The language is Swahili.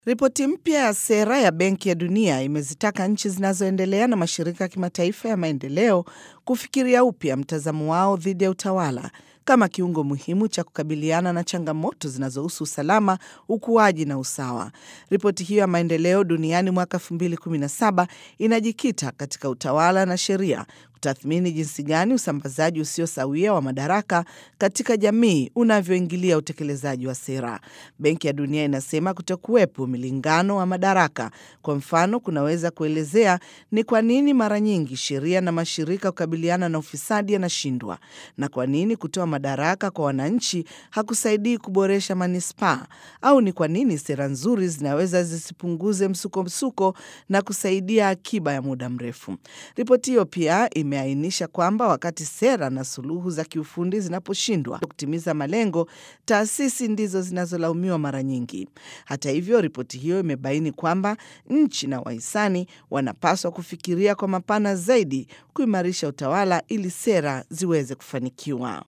Ripoti mpya ya sera ya Benki ya Dunia imezitaka nchi zinazoendelea na mashirika ya kimataifa ya maendeleo kufikiria upya mtazamo wao dhidi ya utawala kama kiungo muhimu cha kukabiliana na changamoto zinazohusu usalama, ukuaji na usawa. Ripoti hiyo ya maendeleo duniani mwaka 2017 inajikita katika utawala na sheria kutathmini jinsi gani usambazaji usio sawia wa madaraka katika jamii unavyoingilia utekelezaji wa sera. Benki ya Dunia inasema kutokuwepo milingano wa madaraka, kwa mfano, kunaweza kuelezea ni kwa nini mara nyingi sheria na mashirika kukabiliana na ufisadi yanashindwa, na kwa nini kutoa madaraka kwa wananchi hakusaidii kuboresha manispaa, au ni kwa nini sera nzuri zinaweza zisipunguze msukomsuko na kusaidia akiba ya muda mrefu. Ripoti hiyo pia imeainisha kwamba wakati sera na suluhu za kiufundi zinaposhindwa kutimiza malengo, taasisi ndizo zinazolaumiwa mara nyingi. Hata hivyo, ripoti hiyo imebaini kwamba nchi na wahisani wanapaswa kufikiria kwa mapana zaidi kuimarisha utawala ili sera ziweze kufanikiwa.